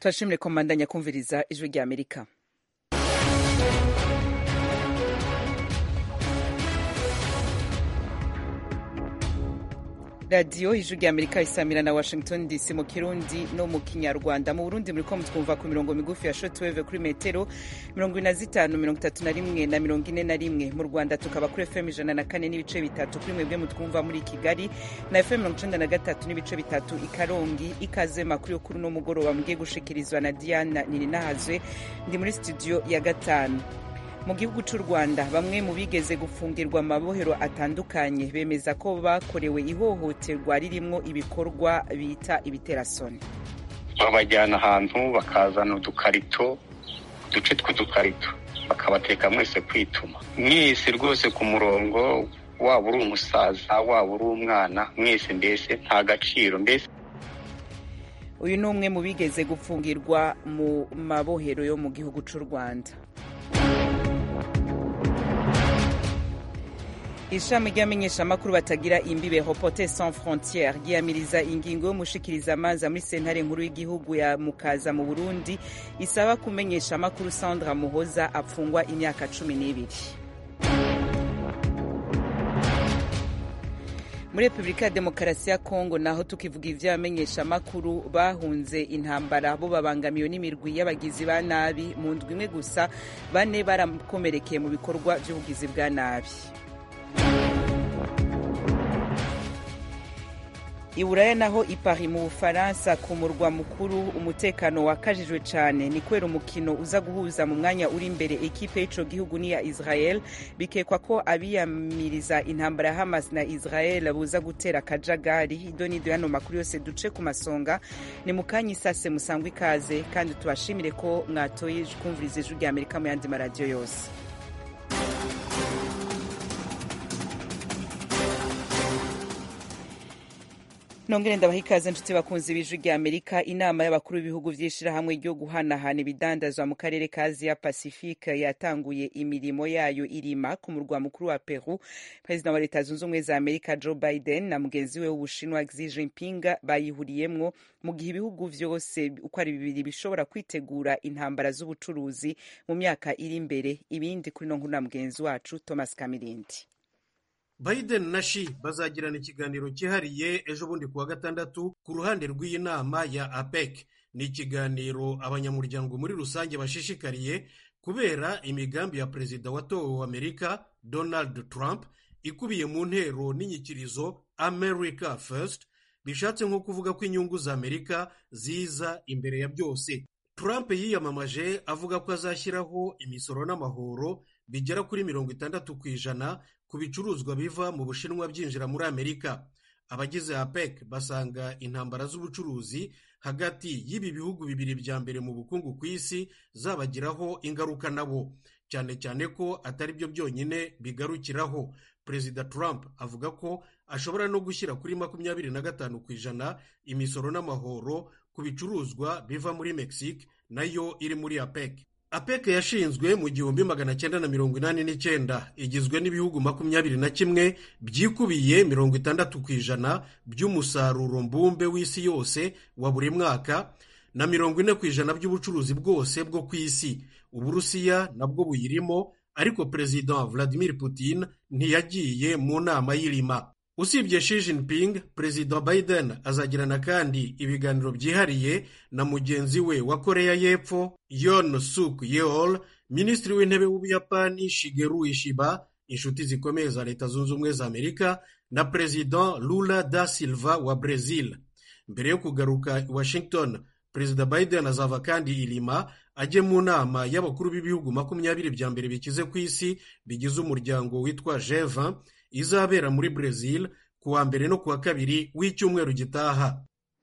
turashimire ko mbandanya kumviriza ijwi rya amerika radiyo ijwi rya amerika isamira na washington dc mu kirundi no mu kinyarwanda mu burundi muriko mutwumva ku mirongo migufi ya shotweve kuri metero mirongo ine na zitanu mirongo itatu na rimwe na mirongo ine na rimwe mu rwanda tukaba kuri fm ijana na kane n'ibice bitatu kuri mwebwe mutwumva muri kigali na fm mirongo icenda na gatatu n'ibice bitatu i karongi ikaze makuru yo kuri uno mugoroba mugiye gushikirizwa na diana nininahazwe ndi muri studio ya gatanu mu gihugu cy'u rwanda bamwe mu bigeze gufungirwa amabohero atandukanye bemeza ko bakorewe ihohoterwa ririmwo ibikorwa bita ibiterasoni babajyana ahantu bakazana udukarito uduce tw'udukarito bakabateka mwese kwituma mwese rwose ku murongo waba uri umusaza waba uri umwana mwese mbese nta gaciro mbese uyu ni umwe mu bigeze gufungirwa mu mabohero yo mu gihugu cy'u rwanda ishami ry'amenyeshamakuru batagira imbibe reporter sans frontiere ryiyamiriza ingingo y'umushikirizamanza muri sentare nkuru y'igihugu ya mukaza mu burundi isaba kumenyesha amakuru sandra muhoza apfungwa imyaka cumi n'ibiri muri repubulika ya demokarasi ya kongo naho tukivuga ivy'abamenyeshamakuru bahunze intambara bo babangamiwe n'imirwi y'abagizi ba nabi mu ndwi imwe gusa bane barakomerekeye mu bikorwa vy'ubugizi bwa nabi iburaya naho ipari mu bufaransa ku murwa mukuru umutekano wakajijwe cyane ni kubera umukino uza guhuza mu mwanya uri imbere ekipe y'ico gihugu n'iya israel bikekwa ko abiyamiriza intambara ya hamas na israel buza gutera akajagari ido n'ido yano makuru yose duce ku masonga ni mu kanya isase musangwa ikaze kandi tubashimire ko mwatoye kumviriza ijwi rya amerika mu yandi maradiyo yose nongere ndabaha ikaze nshuti bakunzi b'ijwi rya amerika inama y'abakuru b'ibihugu vy'ishirahamwe ryo guhanahana ibidandazwa mu karere ka asia pacifique yatanguye imirimo yayo irima ku murwa mukuru wa peru perezida wa leta zunze ubumwe za amerika joe biden na mugenzi we w'ubushinwa xi jinping bayihuriyemwo mu gihe ibihugu vyose uko ari bibiri bishobora kwitegura intambara z'ubucuruzi mu myaka iri imbere ibindi kuri no nkuru na mugenzi wacu thomas kamirindi Biden na Xi bazagirana ikiganiro cyihariye ejo bundi kuwa gatandatu ku ruhande rw'iyi nama ya APEC. Ni ikiganiro abanyamuryango muri rusange bashishikariye kubera imigambi ya perezida watowe wa Amerika Donald Trump ikubiye mu ntero n'inyikirizo America First bishatse nko kuvuga ko inyungu za Amerika ziza imbere ya byose. Trump yiyamamaje avuga ko azashyiraho imisoro n'amahoro bigera kuri mirongo itandatu ku ijana ku bicuruzwa biva mu bushinwa byinjira muri amerika abagize apec basanga intambara z'ubucuruzi hagati y'ibi bihugu bibiri bya mbere mu bukungu ku isi zabagiraho ingaruka nabo cyane cyane ko atari byo byonyine bigarukiraho perezida trump avuga ko ashobora no gushyira kuri makumyabiri na gatanu ku ijana imisoro n'amahoro ku bicuruzwa biva muri mexique nayo iri muri apec apec yashinzwe mu gihumbi magana cyenda na mirongo inani n'icyenda igizwe n'ibihugu makumyabiri na kimwe byikubiye mirongo itandatu ku ijana by'umusaruro mbumbe w'isi yose wa buri mwaka na mirongo ine ku ijana by'ubucuruzi bwose bwo ku isi uburusiya nabwo buyirimo ariko perezida vladimir putin ntiyagiye mu nama y'irima usibye Xi Jinping perezida Biden azagirana kandi ibiganiro byihariye na mugenzi we wa koreya y'epfo Yoon Suk Yeol minisitiri w'intebe w'ubuyapani Shigeru Ishiba inshuti zikomeye za leta zunze ubumwe za amerika na perezida Lula da Silva wa Brazil mbere yo kugaruka i Washington perezida Biden azava kandi irima ajye mu nama y'abakuru b'ibihugu makumyabiri bya mbere bikize ku isi bigize umuryango witwa G20 izabera muri Brazil ku wa mbere no ku wa kabiri w'icyumweru gitaha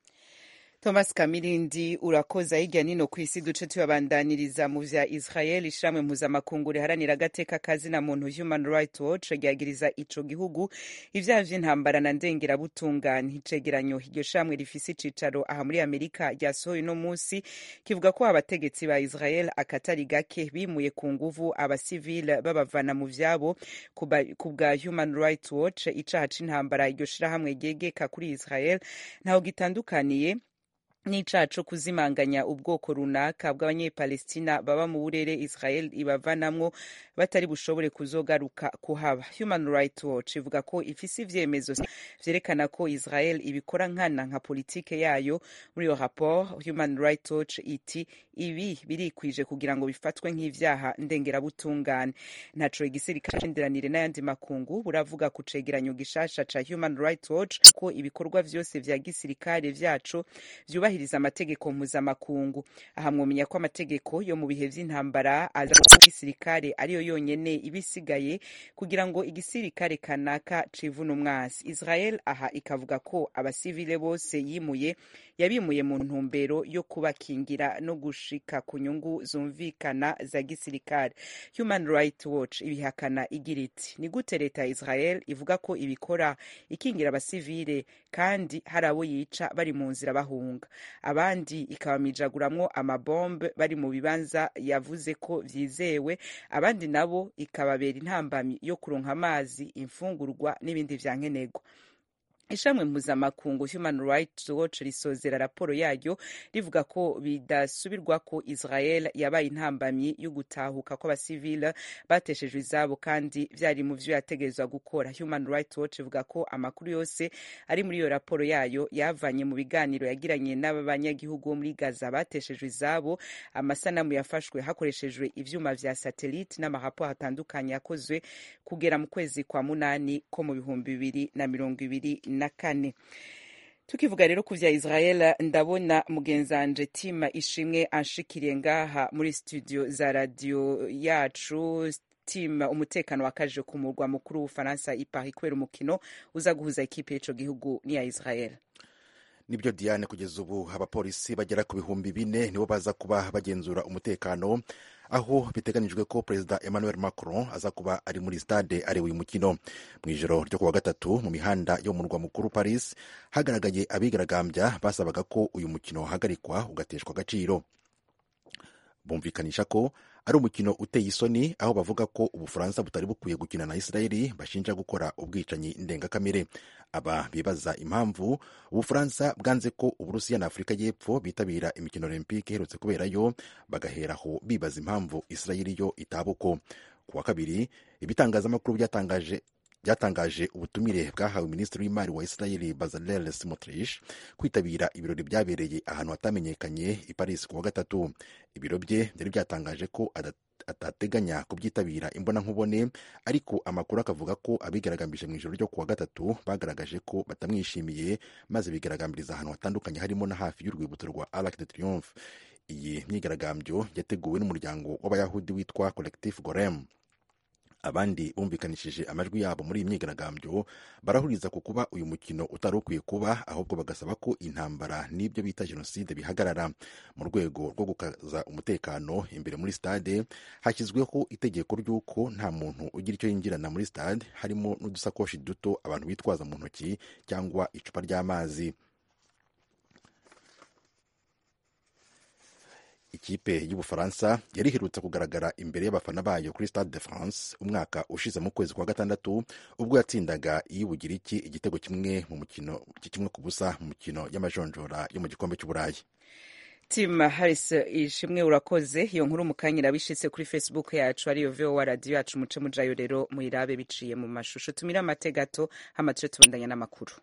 thomas kamirindi urakoza hirya nino ku isi duce tuyabandaniriza mu vya israel ishamwe mpuzamakungu riharanira agateka kazina muntu human right watch ryagiriza ico gihugu ivyaha vy'intambara na ndengerabutungane icegeranyo iryo shamwe rifise icicaro aha muri amerika ryasohoye uno musi kivuga ko abategetsi ba israel akatari gake bimuye ku nguvu abasivile babavana mu vyabo ku bwa human right watch icaha c'intambara iryo shirahamwe ryegeka kuri israel ntaho gitandukaniye n'icaha co kuzimanganya ubwoko runaka bw'abanyepalestina baba mu burere israel ibavanamwo batari bushobore kuzogaruka kuhaba human rights watch ivuga ko ifise ivyemezo vyerekana ko israel ibikora nkana nka politike yayo muri iyo rapport human rights watch iti ibi birikwije kugira ngo bifatwe nk'ivyaha ndengerabutungane ntaco igisirikare c'indiranire n'ayandi makungu buravuga ku cegeranyo gishasha ca human rights watch ko ibikorwa vyose vya gisirikare vyaco vyubahiriza amategeko mpuzamakungu aha mwomenya ko amategeko yo mu bihe vy'intambara aza ko igisirikare ariyo yonyene ibisigaye kugira ngo igisirikare kanaka civuna umwasi israel aha ikavuga ko abasivile bose yimuye yabimuye mu ntumbero yo kubakingira no gushika ku nyungu zumvikana za gisirikare human rights watch ibihakana igira iti ni gute leta ya israel ivuga ko ibikora ikingira abasivile kandi hari abo yica bari mu nzira bahunga abandi ikabamijaguramwo amabombe bari mu bibanza yavuze ko vyizewe abandi nabo ikababera intambamyi yo kuronka amazi imfungurwa n'ibindi vyankenerwa ishamwe mpuzamakungu human rights watch risozera raporo yaryo rivuga ko bidasubirwa ko israel yabaye intambamyi yo gutahuka kw'abasivile bateshejwe izabo kandi vyari mu vyo yategerezwa gukora human rights watch ivuga ko amakuru yose ari muri iyo raporo yayo yavanye mu biganiro yagiranye n'abanyagihugu bo muri gaza bateshejwe izabo amasanamu yafashwe hakoreshejwe ivyuma vya satellite n'amaraporo atandukanye yakozwe kugera mu kwezi kwa munani ko mu bihumbi bibiri na mirongo ibiri na kane tukivuga rero ku vya israel ndabona mugenzanje tima ishimwe anshikiriye ngaha muri studio za radio yacu tim umutekano wakaje ku murwa mukuru w'ubufaransa i paris kubera umukino uza guhuza ikipe y'ico gihugu n'iya israel nibyo diane kugeza ubu abapolisi bagera ku bihumbi bine nibo baza kuba bagenzura umutekano aho biteganyijwe ko perezida emmanuel macron aza kuba ari muri stade areba uyu mukino mu ijoro ryo kuwa gatatu mu mihanda yo mu murwa mukuru paris hagaragaye abigaragambya basabaga ko uyu mukino wahagarikwa ugateshwa agaciro bumvikanisha ko ari umukino uteye isoni aho bavuga ko ubufaransa butari bukwiye gukina na israeli bashinja gukora ubwicanyi ndengakamere aba bibaza impamvu ubufaransa bwanze ko uburusiya na afurika y'epfo bitabira imikino olympique iherutse kuberayo bagaheraho bibaza impamvu israeli yo itabuko ku wa kabiri ibitangazamakuru byatangaje byatangaje ubutumire bwahawe minisitiri w'imari wa israeli bazalel smotrich kwitabira ibirori byabereye ahantu hatamenyekanye i paris ku wa gatatu ibiro bye byari byatangaje ko atateganya kubyitabira imbonankubone ariko amakuru akavuga ko abigaragambije mu ijoro ryo ku wa gatatu bagaragaje ko batamwishimiye maze bigaragambiriza ahantu hatandukanye harimo na hafi y'urwibutso rwa arc de triomphe iyi myigaragambyo yateguwe n'umuryango w'abayahudi witwa collectif gorem abandi bumvikanishije amajwi yabo muri iyi myigaragambyo barahuriza ku kuba uyu mukino utari ukwiye kuba ahubwo bagasaba ko intambara n'ibyo bita jenoside bihagarara mu rwego rwo gukaza umutekano imbere muri stade hashyizweho itegeko ry'uko nta muntu ugira icyo yinjirana muri stade harimo n'udusakoshi duto abantu bitwaza mu ntoki cyangwa icupa ry'amazi ikipe y'ubufaransa yari iherutse kugaragara imbere y'abafana bayo kuri stade de france umwaka ushize mu kwezi kwa gatandatu ubwo yatsindaga iy'ubugiriki igitego kimwe mu mukino kimwe ku busa mu mukino y'amajonjora yo mu gikombe cy'uburayi tim harris ishimwe urakoze iyo nkuru mukanyira bishitse kuri facebook yacu ariyo vowa radiyo yacu muce mujayo rero muyirabe biciye mu mashusho tumire amate gato hama tuje tubandanya n'amakuru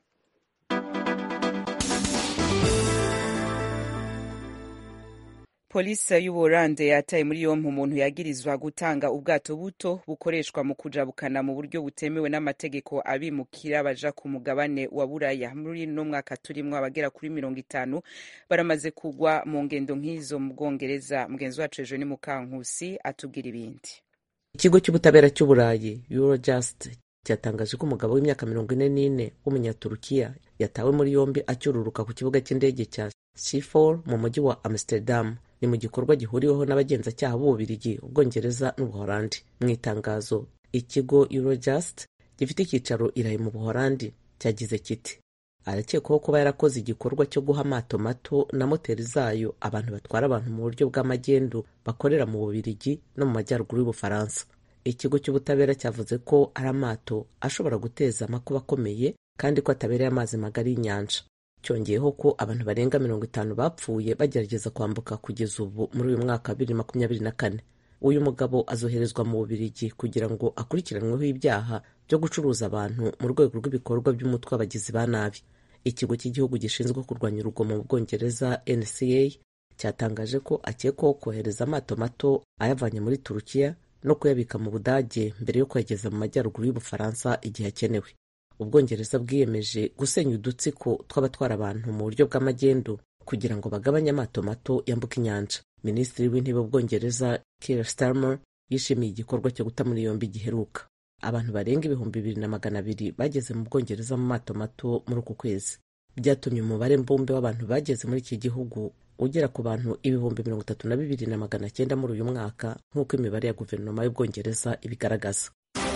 polisi y'uburande yataye muri yompi umuntu yagirizwa gutanga ubwato buto bukoreshwa mu kujabukana mu buryo butemewe n'amategeko abimukira baja ku mugabane wa buraya muri no mwaka turimwo abagera kuri mirongo itanu baramaze kugwa mu ngendo nk'izo mu bwongereza mugenzi wacu ejo ni mukankusi atubwira ibindi ikigo cy'ubutabera cy'uburayi eurojust cyatangaje ko umugabo w'imyaka mirongo ine n'ine w'umunyaturukiya yatawe muri yombi acyururuka ku kibuga cy'indege cya schiphol mu mujyi wa amsterdam ni mu gikorwa gihuriweho n'abagenzacyaha b'ububirigi ubwongereza n'ubuholandi mu itangazo ikigo eurojust gifite icyicaro irayi mu buholandi cyagize kiti arakekwaho kuba yarakoze igikorwa cyo guha amato mato na moteri zayo abantu batwara abantu mu buryo bw'amagendu bakorera mu bubirigi no mu majyaruguru y'ubufaransa ikigo cy'ubutabera cyavuze ko ari amato ashobora guteza amakuba akomeye kandi ko atabereye amazi magari y'inyanja cyongeyeho ko abantu barenga mirongo itanu bapfuye bagerageza kwambuka kugeza ubu muri uyu mwaka wa bibiri makumyabiri na kane uyu mugabo azoherezwa mu bubirigi kugira ngo akurikiranweho ibyaha byo gucuruza abantu mu rwego rw'ibikorwa by'umutwe w'abagizi ba nabi ikigo cy'igihugu gishinzwe kurwanya urugomo mu bwongereza nca cyatangaje ko akekwaho kohereza amato mato ayavanye muri turukiya no kuyabika mu budage mbere yo kuyageza mu majyaruguru y'ubufaransa igihe akenewe ubwongereza bwiyemeje gusenya udutsiko tw'abatwara abantu mu buryo bw'amagendu kugira ngo bagabanye amato mato yambuka inyanja minisitiri w'intebe w'ubwongereza Keir Starmer yishimiye igikorwa cyo guta muri yombi giheruka abantu barenga ibihumbi bibiri na magana abiri bageze mu bwongereza mu mato mato muri uku kwezi byatumye umubare mbumbe w'abantu bageze muri iki gihugu ugera ku bantu ibihumbi mirongo itatu na bibiri na magana cyenda muri uyu mwaka nk'uko imibare ya guverinoma y'ubwongereza ibigaragaza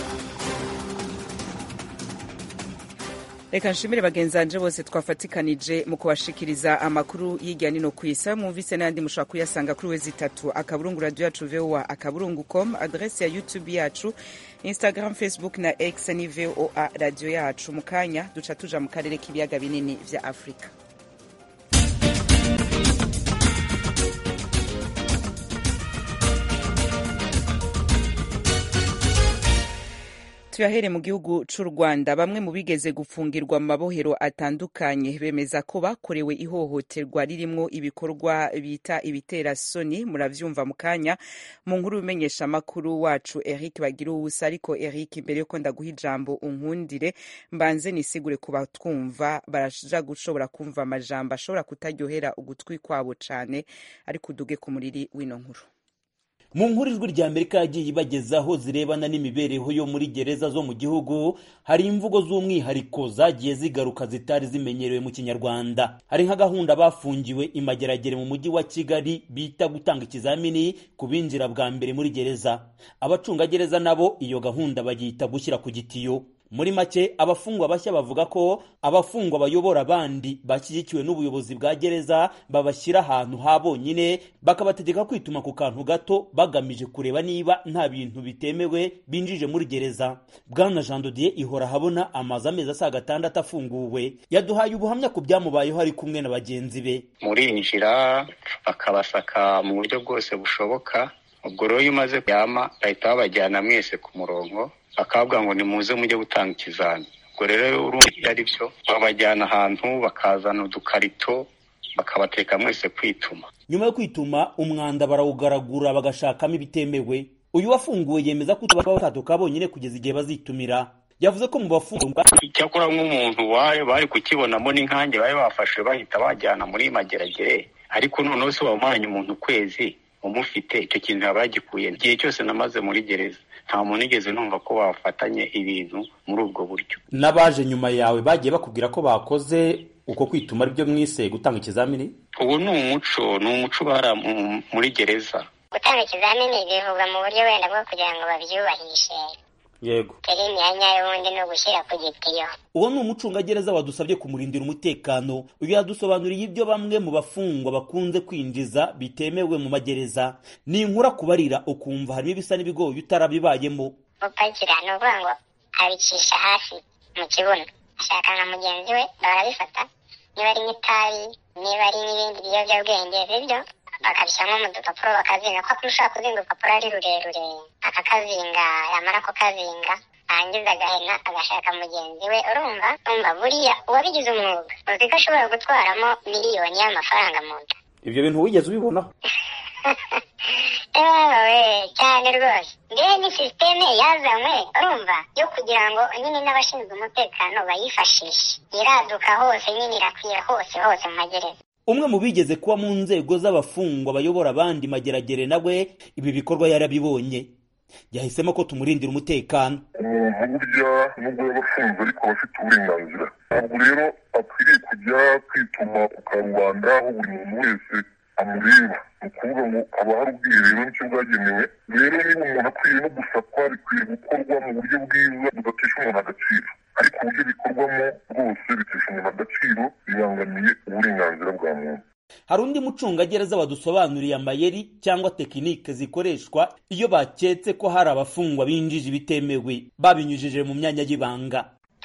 reka nshimire bagenzi banje bose twafatikanije mu kubashikiriza amakuru y'ijya nino ku isi mwumvise n'ayandi mushobora kuyasanga kuri wezi itatu akaburungu radiyo yacu voa akaburungu com adresi ya youtube yacu instagram facebook na x ni voa radiyo yacu mu kanya duca tuja mu karere k'ibiyaga binini vya afurika tuyahere mu gihugu c'u rwanda bamwe mu bigeze gufungirwa mu mabohero atandukanye bemeza ko bakorewe ihohoterwa ririmwo ibikorwa bita ibitera soni muravyumva mu kanya mu nkuru bimenyesha amakuru wacu eric bagira ubusa ariko eric mbere yuko ndaguha ijambo unkundire mbanze nisigure ku batwumva baraja gushobora kumva amajambo ashobora kutaryohera ugutwi kwabo cane ariko uduge ku muriri w'ino nkuru mu nkuru ijwi rya amerika yagiye ibagezaho zirebana n'imibereho yo muri gereza zo mu gihugu hari imvugo z'umwihariko zagiye zigaruka zitari zimenyerewe mu kinyarwanda hari nka gahunda bafungiwe imageragere mu mujyi wa kigali bita gutanga ikizamini ku binjira bwa mbere muri gereza abacungagereza nabo iyo gahunda bayita gushyira ku gitiyo muri make abafungwa bashya bavuga ko abafungwa bayobora abandi bashyigikiwe n'ubuyobozi bwa gereza babashyira ahantu ha bonyine bakabategeka kwituma ku kantu gato bagamije kureba niba nta bintu bitemewe binjije muri gereza bwana jean dodier ihora habona amazu amezi asaga atandatu afunguwe yaduhaye ubuhamya ku byamubayeho ari kumwe na bagenzi be murinjira bakabasaka mu buryo bwose bushoboka ubwo rero iyo umaze kuyama bahita babajyana mwese ku murongo bakavuga ngo nimuze mujye gutanga ikizami ubwo rero urumva iyo ari byo babajyana ahantu bakazana udukarito bakabateka mwese kwituma nyuma yo kwituma umwanda barawugaragura bagashakamo ibitemewe uyu wafunguwe yemeza ko baba batatuka bonyine kugeza igihe bazitumira yavuze ko mu bafungwa icyakora nk'umuntu wayo bari kukibonamo n'inkange bari bafashe bahita bajyana muri mageragere ariko noneho se wamanye umuntu ukwezi umufite icyo kintu yaba yagikuye igihe cyose namaze muri gereza nta muntu igeze numva ko bafatanye ibintu muri ubwo buryo n'abaje nyuma yawe bagiye bakubwira ko bakoze uko kwituma aribyo mwise gutanga ikizamini ubu ni umuco ni umuco ubara muri gereza gutanga ikizamini bivugwa mu buryo wenda bwo kugira ngo babyubahishe yego turi imyanya y'ubundi ni ugushyira ku gitiyo uwo ni umucungagereza wadusabye kumurindira umutekano uyu yadusobanuriye ibyo bamwe mu bafungwa bakunze kwinjiza bitemewe mu magereza ni inkura kubarira ukumva harimo ibisa n'ibigoyi utarabibayemo gupakira ni ukuvuga ngo abicisha hasi mu kibuno ashaka nka mugenzi we barabifata niba ari nk'itabi niba ari n'ibindi biyobyabwenge bibyo bakabishyiramo mu dupapuro bakazinga ko ushobora kuzinga urupapuro ari rurerure akakazinga yamara kukazinga arangiza agahena agashaka mugenzi we urumva umva buriya uwabigize umwuga uzi ko ashobora gutwaramo miliyoni y'amafaranga mu nda ibyo bintu wigeze ubibonaho ewe cyane rwose ngewe ni sisiteme yazanywe urumva yo kugira ngo nyine n'abashinzwe umutekano bayifashishe iraduka hose nyine irakwiye hose hose mu magereza umwe mu bigeze kuba mu nzego z'abafungwa bayobora abandi mageragere nawe ibi bikorwa yarabibonye yahisemo ko tumurindira umutekano umuntu burya nubwo yaba afunze ariko aba afite uburenganzira ntabwo rero akwiriye kujya kwituma ku karubanda aho buri muntu wese amureba ni ukuvuga ngo haba hari ubwiherero nicyo bwagenewe rero niba umuntu akwiye no gusakwa bikwiye gukorwa mu buryo bwiza budatesha umuntu agaciro ariko uburyo bikorwamo rwose bitesha umuntu agaciro bibangamiye uburenganzira bwa muntu hari undi mucungagereza wadusobanuriye amayeri cyangwa tekinike zikoreshwa iyo baketse ko hari abafungwa binjije ibitemewe babinyujije mu myanya y'ibanga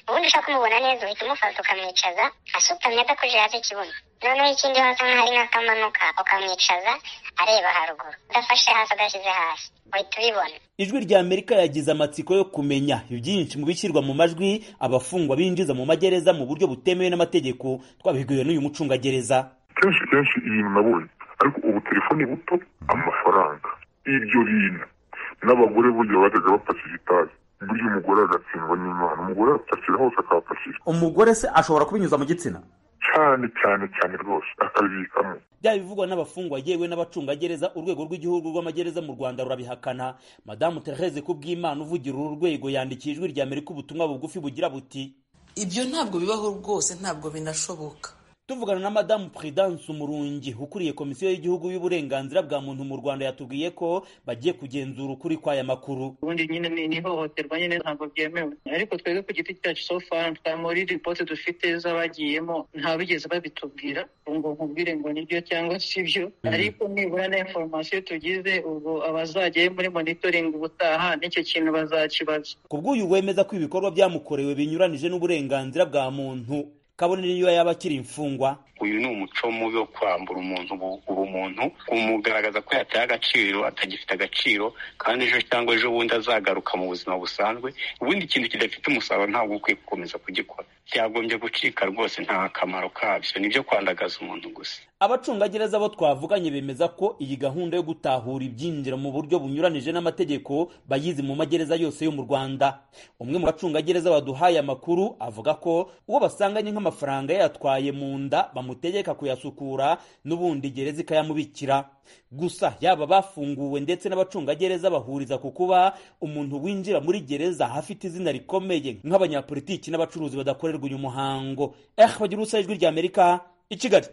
ubundi ushaka kumubona neza uhita umufata ukamwicaza asutamye adakojeje hasi ikibuno noneho ikindi wasa nk'ahari nk'akamanuka ukamwicaza areba haruguru udafashe hasi adashyize hasi uhita ubibona ijwi rya amerika yagize amatsiko yo kumenya ibyinshi mu bishyirwa mu majwi abafungwa binjiza mu magereza mu buryo butemewe n'amategeko twabibwiwe n'uyu mucungagereza kenshi kenshi ibintu nabonye ariko ubu telefoni buto amafaranga ibyo bintu n'abagore burya bajyaga bapakira itabi burya umugore agatsindwa n'imana umugore apakira hose akahapakira umugore se ashobora kubinyuza mu gitsina cyane cyane cyane rwose akabibikamo byaba bivugwa n'abafungwa yewe n'abacungagereza urwego rw'igihugu rw'amagereza mu rwanda rurabihakana madamu therese kubw'imana uvugira uru rwego yandikiye ijwi rya amerika ubutumwa bugufi bugira buti ibyo ntabwo bibaho rwose ntabwo binashoboka tuvugana na madamu prudence umurungi ukuriye komisiyo y'igihugu y'uburenganzira bwa muntu mu rwanda yatubwiye ko bagiye kugenzura ukuri kw'aya makuru ubundi nyine ni ihohoterwa nyine ntabwo byemewe ariko twebwe ku giti cyacu so far muri ripoti dufite z'abagiyemo ntabigeze babitubwira ngo nkubwire ngo nibyo cyangwa si byo ariko nibura na inforomasiyo tugize ubu abazajyayo muri monitoring ubutaha n'icyo kintu bazakibaza ku bw'uyu wemeza ko ibikorwa byamukorewe binyuranije n'uburenganzira bwa muntu kabone niyo yaba akiri imfungwa uyu ni umuco mubi wo kwambura umuntu ubumuntu kumugaragaza ko yataye agaciro atagifite agaciro kandi ejo cyangwa ejo bundi azagaruka mu buzima busanzwe ubundi ikintu kidafite umusaruro ntabwo ukwiye gukomeza kugikora byagombye gucika rwose nta kamaro kabyo nibyo kwandagaza umuntu gusa abacungagereza bo twavuganye bemeza ko iyi gahunda yo gutahura ibyinjira mu buryo bunyuranije n'amategeko bayizi mu magereza yose yo mu rwanda umwe mu bacungagereza baduhaye amakuru avuga ko uwo basanganye nk'amafaranga yayatwaye mu nda bamutegeka kuyasukura n'ubundi gereza ikayamubikira gusa yaba bafunguwe ndetse n'abacungagereza bahuriza ku kuba umuntu winjira muri gereza afite izina rikomeye nk'abanyapolitiki n'abacuruzi badakorerwa uyu muhango eh bagira ubusa ijwi rya amerika i kigali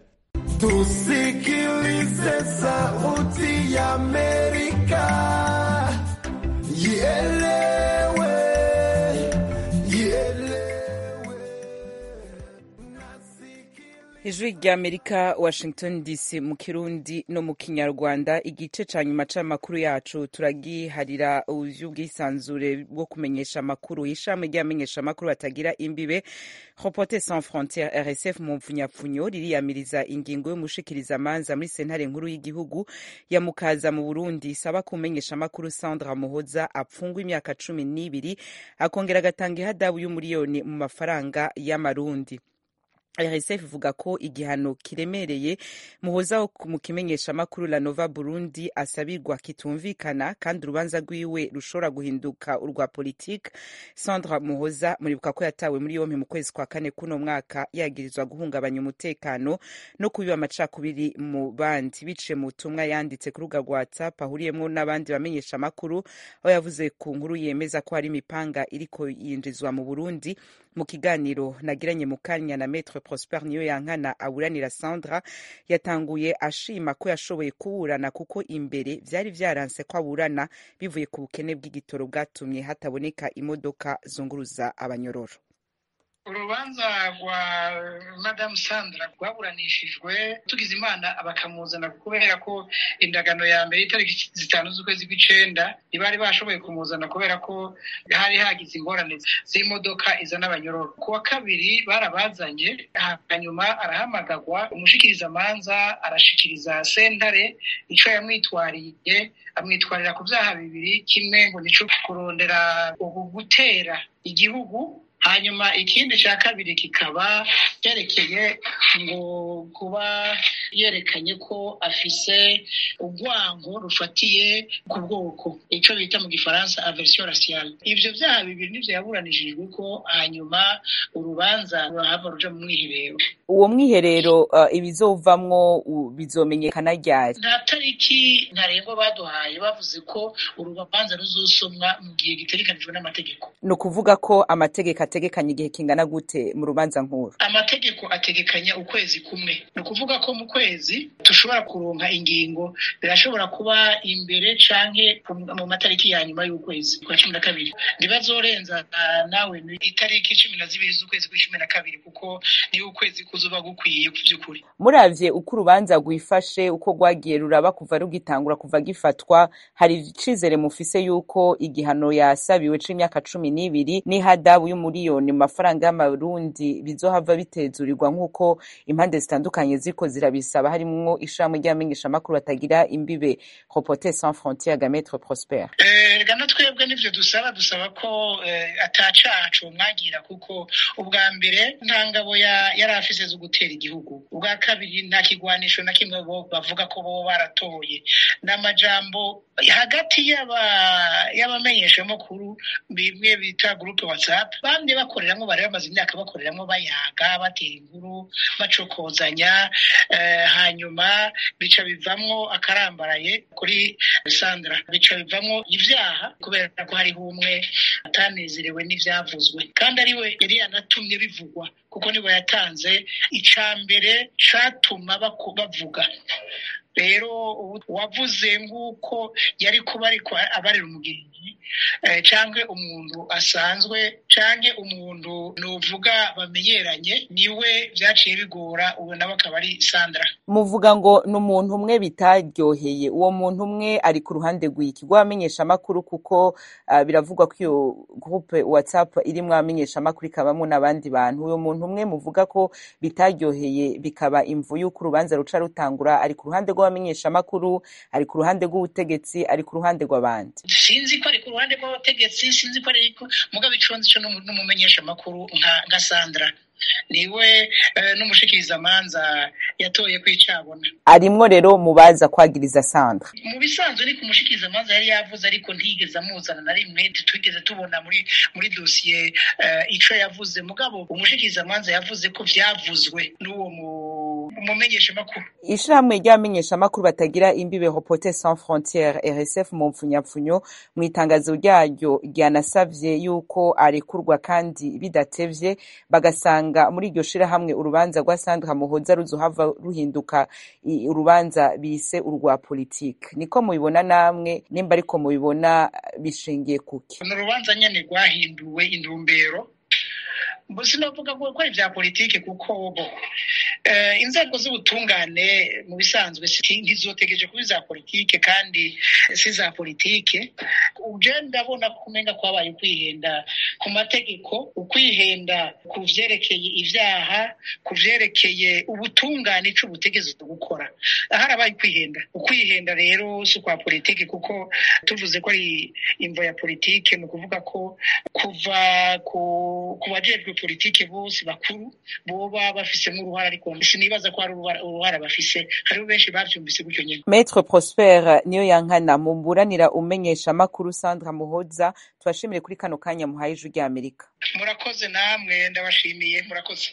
tusikilize sauti ya amerika ielewe ijwi rya amerika washington dc mu kirundi no mu kinyarwanda igice ca nyuma c'amakuru yacu turagiharira uvy'ubwisanzure bwo kumenyesha amakuru ishami ry'abamenyesha amakuru batagira imbibe reporter sans frontiere rsf mu mfunyapfunyo ririyamiriza ingingo y'umushikiriza amanza muri sentare nkuru y'igihugu ya mukaza mu burundi isaba ko umumenyesha amakuru sandra muhoza apfungwa imyaka cumi n'ibiri akongera agatanga ihadabu y'umuriyoni mu mafaranga y'amarundi rsf ivuga ko igihano kiremereye muhoza wo mu kimenyesha amakuru la nova burundi asabirwa kitumvikana kandi urubanza rwiwe rushobora guhinduka urwa politike sandra muhoza muribuka ko yatawe muri yompi mu kwezi kwa kane kuno mwaka yagirizwa guhungabanya umutekano no kubiba amacakubiri mu bandi biciye mu butumwa yanditse ku rubuga rwa whatsapp ahuriyemo n'abandi bamenyesha amakuru aho yavuze ku nkuru yemeza ko hari imipanga iriko yinjizwa mu burundi mu kiganiro nagiranye mu kanya na metre prosper niyo yankana aburanira sandra yatanguye ashima ko yashoboye kuburana kuko imbere vyari vyaranse ko aburana bivuye ku bukene bw'igitoro bwatumye hataboneka imodoka zunguruza abanyororo urubanza rwa madamu sandra rwaburanishijwe tugize imana bakamuzana kubera ko indagano ya mbere itariki zitanu z'ukwezi kw'icenda ntibari bashoboye kumuzana kubera ko hari hagize ingorane z'imodoka izana abanyororo ku wa kabiri barabazanye hanyuma arahamagagwa umushikirizamanza arashikiriza sentare ico yamwitwariye amwitwarira ku vyaha bibiri kimwe ngo nico kurondera gutera igihugu hanyuma ikindi cya kabiri kikaba cyerekeye ngo kuba yerekanye ko afise urwango rufatiye ku bwoko icyo bita mu gifaransa aversion raciale ibyo byaha bibiri nibyo yaburanishijwe ko hanyuma urubanza rurahava ruja mu mwiherero uwo mwiherero uh, ibizovamwo uh, bizomenyekana ryari nta tariki ntarengwa baduhaye bavuze ko urubanza ruzosomwa mu gihe gitegekanijwe n'amategeko ni ukuvuga ko amategeko ategekanya igihe kingana gute mu rubanza nkuru amategeko ategekanya ukwezi kumwe ni ukuvuga ko mu kwezi dushobora kuronka ingingo birashobora kuba imbere canke mu matariki ya nyuma y'ukwezi kwa cumi na kabiri ntibazorenza nawe itariki cumi na zibiri z'ukwezi kw'icumi na kabiri kuko niyo ukwezi kuzuba gukwiye by'ukuri muravye uko urubanza rwifashe uko rwagiye ruraba kuva rugitangura kuva gifatwa hari icizere mufise yuko igihano yasabiwe c'imyaka cumi n'ibiri n'ihadabu y'umuri miliyoni mu mafaranga y'amarundi bizohava bitezurirwa nk'uko impande zitandukanye ziriko zirabisaba harimwo ishirahamwe ry'abamenyeshamakuru batagira imbibe reporter sans frontiere gametre prosper reka na twebwe n'ivyo dusaba dusaba ko atacacu mwagira kuko ubwa mbere nta ngabo yari afise zo gutera igihugu ubwa kabiri nta kigwanisho na kimwe bo bavuga ko bo baratoye n'amajambo hagati y'abamenyeshamakuru bimwe bita gurupe whatsapp bamye bakoreramwo bari bamaze imyaka bakoreramwo bayaga batera inkuru bacokozanya hanyuma bica bivamwo akarambaraye kuri sandra bica bivamwo ivyaha kubera ko hariho umwe atanezerewe n'ivyavuzwe kandi ariwe yari yanatumye bivugwa kuko niwe yatanze ica mbere catuma bavuga rero uwavuze nk'uko yari kuba ariko abarira umugenzi cyangwa umuntu asanzwe cyangwa umuntu nuvuga bamenyeranye niwe byaciye bigora ubu nawe akaba ari sandra muvuga ngo ni umuntu umwe bitaryoheye uwo muntu umwe ari ku ruhande rw'iki rw'abamenyeshamakuru kuko biravugwa ko iyo gurupe watsapu irimo abamenyeshamakuru ikabamo n'abandi bantu uwo muntu umwe muvuga ko bitaryoheye bikaba imvu y'uko urubanza ruca rutangura ari ku ruhande rw'abamenyeshamakuru ari ku ruhande rw'ubutegetsi ari ku ruhande rw'abandi sinzi ko ari ku ruhande rw'abategetsi sinzi ko ari mugabo iconze ico n'umumenyeshamakuru nka sandra niwe n'umushikirizamanza yatoye kwicabona arimwo rero mubaza kwagiriza sandra mu bisanzwe ni ku mushikirizamanza yari yavuze ariko ntiyigeze amuzana na rimwe twigeze tubona muri muri dosiye ico yavuze mugabo umushikirizamanza yavuze ko vyavuzwe n'uwo umumenyeshamakuru ishirahamwe ry'abamenyeshamakuru batagira imbibe reporter sans frontiere rsf mu mpfunyapfunyo mu itangazo ryaryo ryanasavye yuko arekurwa kandi bidatevye bagasanga muri iryo shirahamwe urubanza rwa sandra muhoza ruzohava ruhinduka urubanza bise urwa politike niko mubibona namwe nimba ariko mubibona bishingiye kuki ni urubanza nyene rwahinduwe intumbero sinavuga ko ari ibya politike kuko bo inzego z'ubutungane mu bisanzwe ntizotegereje kuba iza politike kandi si za politike uje ndabona ko umenga ko habaye ukwihenda ku mategeko ukwihenda ku vyerekeye ivyaha ku vyerekeye ubutungane ico butegeze gukora harabaye ukwihenda ukwihenda rero si ukwa politike kuko tuvuze ko ari imvo ya politike ni ukuvuga ko kuva ku bajejwe politike bose bakuru boba bafisemo uruhara ariko sinibaza ko hari uruhara bafise hariho benshi bavyumvise gutyo nyene Maître Prosper niyo yankana mumburanira umenyesha makuru Sandra Muhoza tubashimire kuri kano kanya muhaye ijwi rya Amerika murakoze namwe ndabashimiye murakoze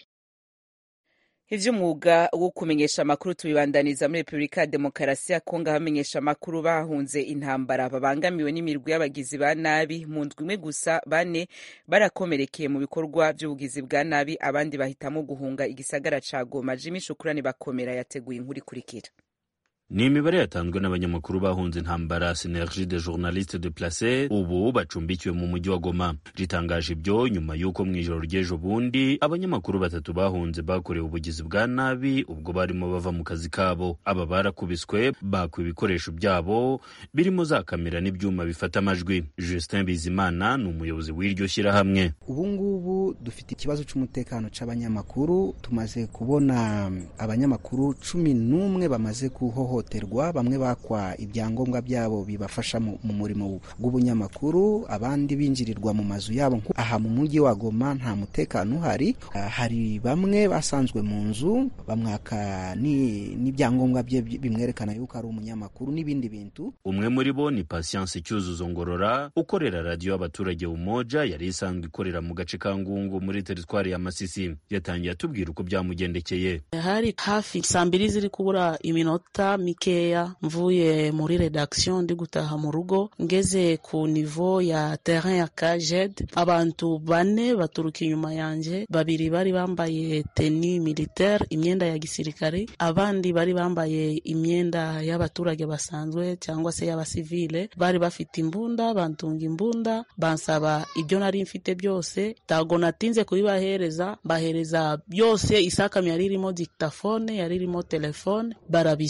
ivy'umwuga wo kumenyesha amakuru tubibandaniza muri repubulika ya demokarasi ya kongo abamenyesha amakuru bahunze intambara babangamiwe n'imirwi y'abagizi ba nabi mu ndwi imwe gusa bane barakomerekeye mu bikorwa vy'ubugizi bwa nabi abandi bahitamo guhunga igisagara ca goma jimi shukurani bakomera yateguye inkuru ikurikira ni imibare yatanzwe n'abanyamakuru bahunze intambara synergie de journaliste de place ubu bacumbikiwe mu mujyi wa goma ritangaje ibyo nyuma y'uko mu ijoro ry'ejo bundi abanyamakuru batatu bahunze bakorewe ubugizi bwa nabi ubwo barimo bava mu kazi kabo aba barakubiswe bakwa ibikoresho byabo birimo za kamera n'ibyuma bifata amajwi justin bizimana ni umuyobozi w'iryo shyirahamwe ubu ngubu dufite ikibazo cy'umutekano cy'abanyamakuru tumaze kubona abanyamakuru cumi n'umwe bamaze kuhoho guhohoterwa bamwe bakwa ibyangombwa byabo bibafasha mu murimo w'ubunyamakuru abandi binjirirwa mu mazu yabo aha mu mujyi wa Goma nta mutekano uhari hari bamwe basanzwe mu nzu bamwaka n'ibyangombwa bye bimwerekana yuko ari umunyamakuru n'ibindi bintu umwe muri bo ni Patience Cyuzuzo Ngorora ukorera radiyo y'abaturage Umoja yari isanzwe ikorera mu gace ka Ngungu muri teritwari ya Masisi yatangiye atubwira uko byamugendekeye hari hafi saa mbiri ziri kubura iminota mikeya mvuye muri redaction ndi gutaha mu rugo ngeze ku nivo ya terrain ya kajed abantu bane baturuka inyuma yanje babiri bari bambaye teni militaire imyenda ya gisirikare abandi bari bambaye imyenda y'abaturage basanzwe cyangwa se y'abasivile bari bafite imbunda bantunga imbunda bansaba ibyo nari mfite byose tago natinze kubibahereza bahereza byose isakami yari irimo dictaphone yari irimo telefone barabijana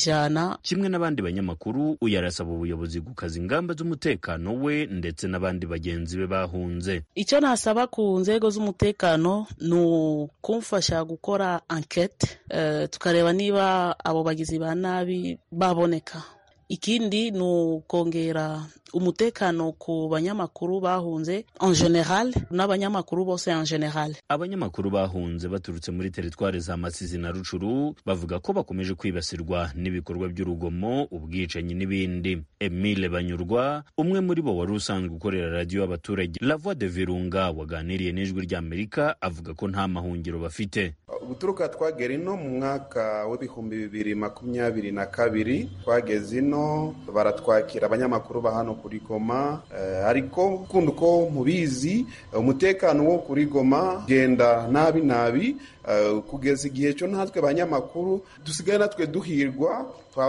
goma kimwe n'abandi banyamakuru uyu arasaba ubuyobozi gukaza ingamba z'umutekano we ndetse n'abandi bagenzi be bahunze icyo nasaba ku nzego z'umutekano ni ukumfasha gukora ankete uh, tukareba niba abo bagizi ba nabi baboneka ikindi ni ukongera umutekano ku banyamakuru bahunze en general n'abanyamakuru bose en general abanyamakuru bahunze baturutse muri teritwari za masizi na rucuru bavuga ko bakomeje kwibasirwa n'ibikorwa by'urugomo ubwicanyi n'ibindi emile banyurwa umwe muri bo wari usanzwe ukorera radiyo y'abaturage la voix de virunga waganiriye n'ijwi ry'amerika avuga ko nta mahungiro bafite guturuka twagera ino mu mwaka w'ibihumbi bibiri makumyabiri na kabiri twageze ino baratwakira abanyamakuru ba hano kuri goma eh, ariko kundi uko mubizi umutekano wo kuri goma genda nabi nabi uh, kugeza igihe cyo natwe abanyamakuru dusigaye natwe duhirwa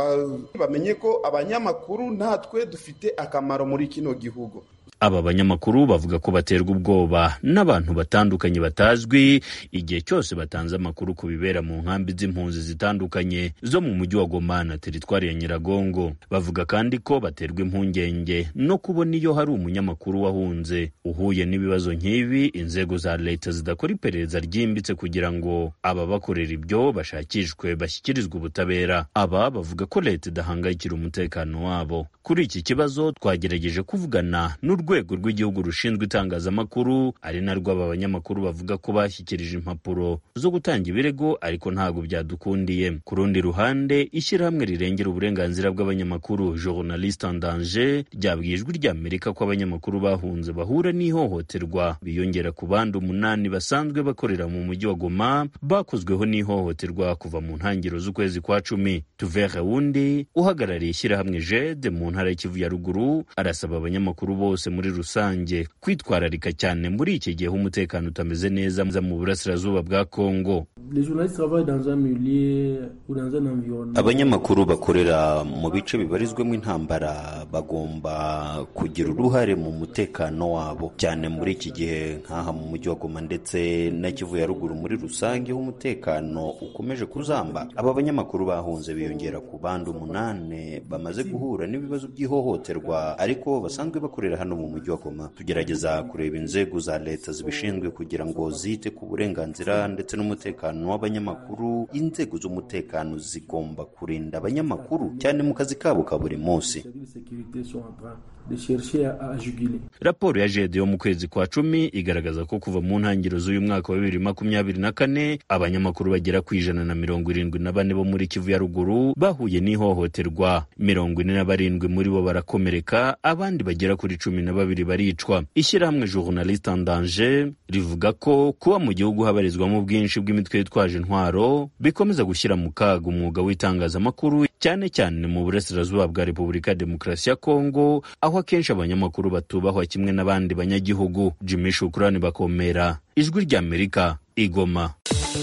bamenye ko abanyamakuru natwe dufite akamaro muri kino gihugu aba banyamakuru bavuga ko baterwa ubwoba n'abantu batandukanye batazwi igihe cyose batanze amakuru ku bibera mu nkambi z'impunzi zitandukanye zo mu mujyi wa Goma na teritwari ya Nyiragongo bavuga kandi ko baterwa impungenge no kubona iyo hari umunyamakuru wahunze uhuye n'ibibazo nk'ibi inzego za leta zidakora iperereza ryimbitse kugira ngo ababakorera ibyo bashakishwe bashyikirizwe ubutabera aba bavuga ko leta idahangayikira umutekano wabo kuri iki kibazo twagerageje kuvugana n'urwego urwego rw'igihugu rushinzwe itangazamakuru ari narwo aba banyamakuru bavuga ko bashyikirije impapuro zo gutanga ibirego ariko ntabwo byadukundiye ku rundi ruhande ishyirahamwe rirengera uburenganzira bw'abanyamakuru journaliste en danger ryabwiye ijwi ry'amerika ko abanyamakuru bahunze bahura n'ihohoterwa biyongera ku bandi umunani basanzwe bakorera mu mujyi wa goma bakozweho n'ihohoterwa kuva mu ntangiriro z'ukwezi kwa cumi tuvere wundi uhagarariye ishyirahamwe jede mu ntara y'ikivu ya ruguru arasaba abanyamakuru bose muri rusange kwitwararika cyane muri iki gihe umutekano utameze neza mu burasirazuba bwa kongo abanyamakuru bakorera mu bice bibarizwamo intambara bagomba kugira uruhare mu mutekano wabo cyane muri iki gihe nk'aha mu mujyi wa goma ndetse na kivu ya ruguru muri rusange umutekano ukomeje kuzamba aba banyamakuru bahunze biyongera ku bandi umunani bamaze guhura n'ibibazo by'ihohoterwa ariko basanzwe bakorera hano mu mujyi wa Goma tugerageza kureba inzego za leta zibishinzwe kugira ngo zite ku burenganzira ndetse n'umutekano w'abanyamakuru inzego z'umutekano zigomba kurinda abanyamakuru cyane mu kazi kabo ka buri munsi raporo ya jede yo mu kwezi kwa cumi igaragaza ko kuva mu ntangiriro z'uyu mwaka wa bibiri makumyabiri na kane abanyamakuru bagera ku ijana na mirongo irindwi na bane bo muri kivu ya ruguru bahuye n'ihohoterwa mirongo ine na barindwi muri bo barakomereka abandi bagera kuri cumi na babiri baricwa ishyirahamwe journaliste en danger rivuga ko kuba mu gihugu habarizwamo ubwinshi bw'imitwe yitwaje intwaro bikomeza gushyira mu kaga umwuga w'itangazamakuru cyane cyane mu burasirazuba bwa repubulika ya demokarasi ya kongo aho akenshi abanyamakuru batubahwa kimwe n'abandi banyagihugu jimmy shukurani bakomera ijwi ry'amerika igoma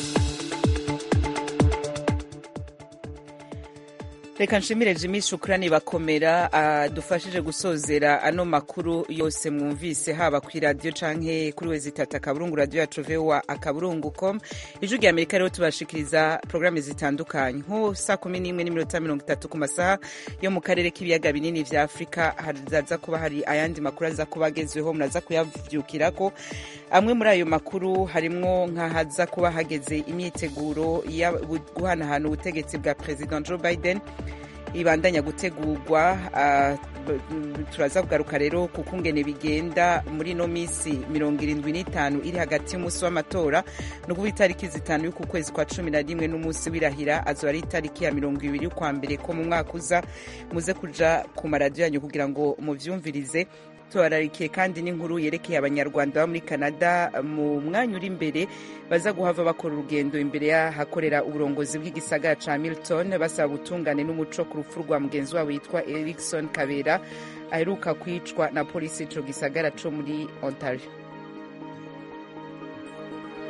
reka nshimire jimmy shukurani bakomera adufashije gusozera ano makuru yose mwumvise haba ku iradiyo canke kuri wezi itatu akaburungu radiyo yacu vowa akaburungu com ijwi rya amerika rero tubashikiriza porogaramu zitandukanye nko saa kumi n'imwe n'iminota mirongo itatu ku masaha yo mu karere k'ibiyaga binini vya afurika hazaza kuba hari ayandi makuru aza kuba agezweho muraza kuyavyukirako amwe muri ayo makuru harimwo nk'ahaza kuba hageze imyiteguro yo guhanahana ubutegetsi bwa perezida joe biden ibandanya gutegurwa turaza kugaruka rero ku kungene bigenda muri ino minsi mirongo irindwi n'itanu iri hagati y'umunsi w'amatora ni ukuvuga itariki zitanu y'uku kwezi kwa cumi na rimwe n'umunsi w'irahira azoba ari itariki ya mirongo ibiri y'ukwa mbere ko mu mwaka uza muze kuja ku maradiyo yanyu kugira ngo muvyumvirize tubararikiye kandi n'inkuru yerekeye abanyarwanda baba muri canada mu mwanya uri imbere baza guhava bakora urugendo imbere y'ahakorera uburongozi bw'igisagara ca milton basaba ubutungane n'umuco ku rupfu rwa mugenzi wabo witwa erikson kabera aheruka kwicwa na polisi ico gisagara co muri ontario